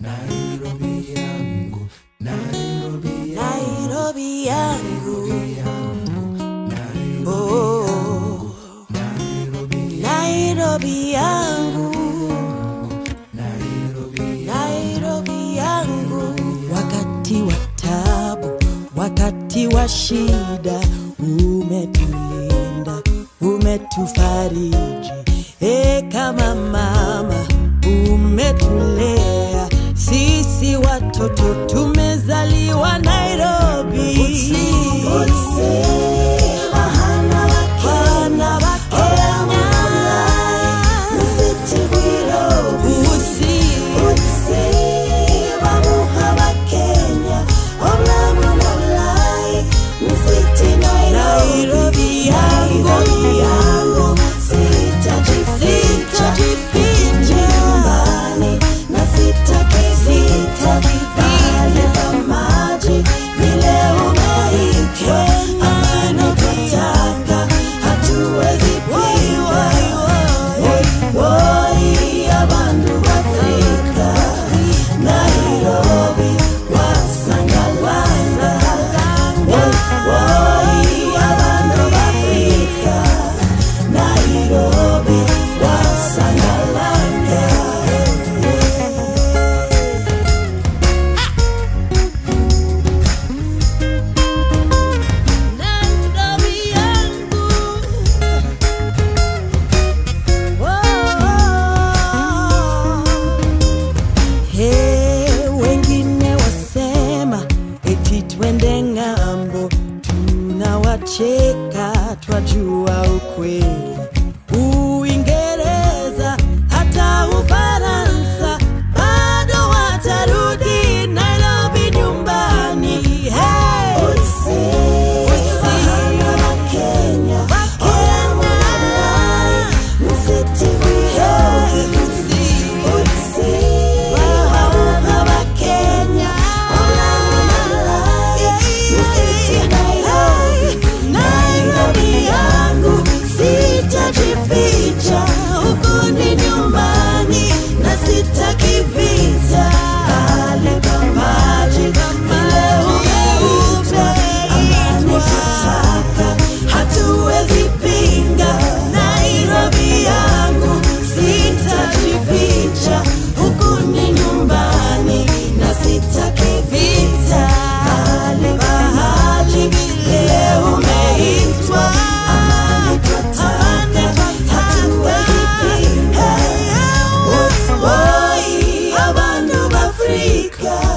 Nairobi yangu, Nairobi Nairobi yangu yangu, Nairobi, oh, Nairobi, Nairobi yangu Nairobi, Nairobi yangu wakati wa tabu wakati wa shida umetulinda umetufariji e kama mama umetulea sisi watoto tumezaliwa Nairobi Wana wa Kenya Usi Nairobi yangu sitajificha Hatuwezi pigwa Woi, abantu b'Afrika, Nairobi, wasangalanga. Woi, abantu b'Afrika, Nairobi, wasangalanga. Nairobi yangu He, wengine wasema eti twende ng'ambo, tunawacheka twajua ukweli. Uingereza hata Ufaransa bado watarudi Nairobi nyumbani. Hey! Wakenya, Nairobi yangu sitajificha, huku ni nyumbani na sitaki vita. Pale pa maji vile umeupe, amani tutaka, hatuwezi pinga. Nairobi yangu sitajificha, huku ni nyumbani na sitaki vita. Pale pahali vile umeitwa, amani tutaka, hatuwezi pinga. Woi, abantu b'Afrika,